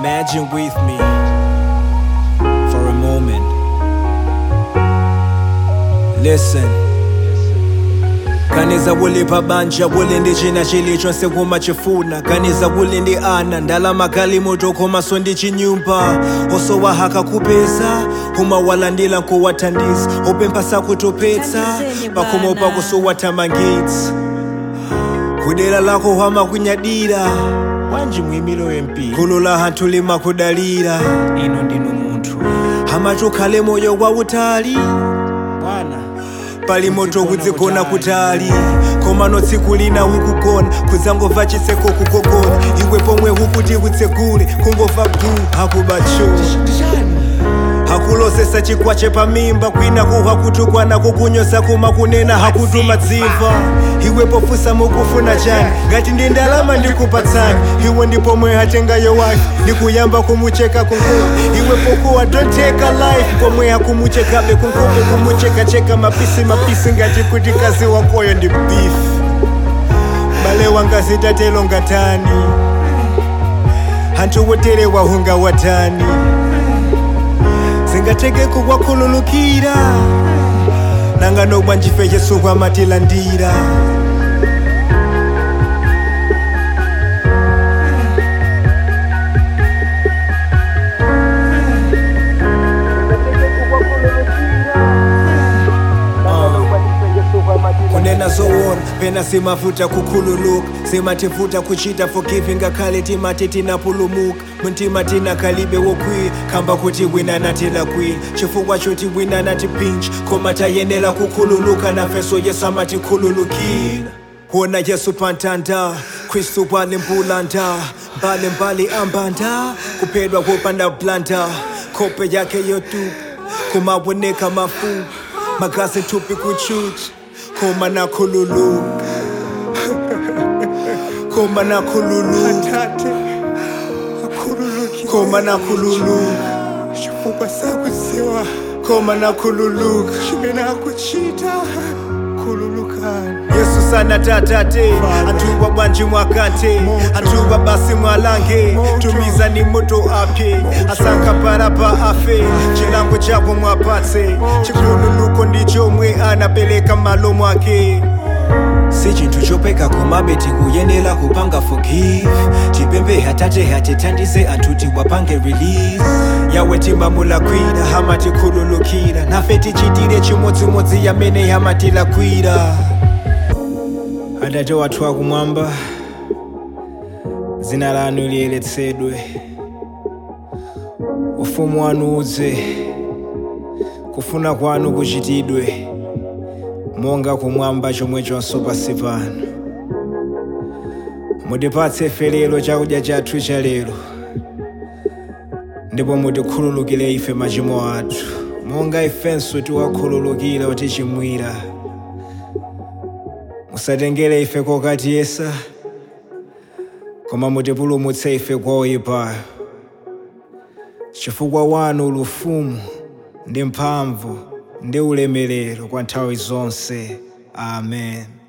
Imagine with me for a moment. Listen. kaniza kuli pabanja kuli ndi china chilichonse kumachifuna kaniza kuli ndi ana ndalama galimoto komanso ndi chinyumba osowahaka kupeza umawalandira nkuwathandiza upempha sakutopetsa pakhomo pako sowathamangitsa kudera lako hwamakunyadira wanji mwimilo wempi gulu la hanthu limakudalira ino ndinu munthu hamachokhale moyo wautali bwana pali moto kudzigona kutali koma no tsiku lina ukugona kudzangomva chiseko kukokona iwe pomwe ukuti kutsegule kungomva bhu hakubacho hakulosesa chikwache pamimba kwina kuhwa kutukwana kukunyoza kuma kunena hakutuma dzimva iwe pofusa mukufuna chani ngati ndi ndalama ndikupatsani iwe ndipomwe hatengayo wake ndikuyamba kumucheka kunkuku iwe pokuwa don't take a life pomwe hakumuchekabe kunkuku kumuchekacheka mapisi mapisi ngati kuti kazi wakoyo ndi beef bale wanga zitatelo ngatani hanthu wotere wahunga watani zingateke kukwakhululukira nanga nobwa njife yesu kwamatilandira kunena zoona pena simavuta kukhululuka simativuta kuchita forgiving ngakhale timati tinapulumuka mtima tina kalibe wokwiya khamba kuti wina natilakwira chifukwa choti wina natipinja koma tayenera kukhululuka nafeso yesu amatikhululukira kuona yesu pantanda khristu pali mpulanda mbali mbali ambanda kuphedwa kopanda blanda khope yake yotupa kumaboneka mafupa magazi thupi kuchucha koma nakhululuka koma nakhululuka koma nakhululuka chifukwa sakudziwa koma nakhululuka chimene akuchita khululukani yesu sanatatate anthuwa bwanji mwakante anthuwa basi mwalange tumiza ni moto apye asankha parapa afe chilango chako mwapatse chikhululuko ndi chomwe anapereka malo mwake si chinthu chopeka komabe tikuyenera kupanga forgive tipemphe hatate hatithandize anthu tiwapange release yawe timamulakwira hamatikhululukira nafe tichitire chimodzimodzi yamene hamatilakwira atate wathu akumwamba dzina lanu liyeretsedwe ufumu wanu udze kufuna kwanu kuchitidwe monga kumwamba chomwechonso pansi pano mutipatse ife lero chakudya chathu cha lero ndipo mutikhululukire ife machimo athu monga ifenso tiwakhululukira otichimwira musatengere ife kokatiyesa koma mutipulumutse ife kwa oyipayo chifukwa wanu ulufumu ndi mphamvu ndi ulemerero kwa nthawi zonse amen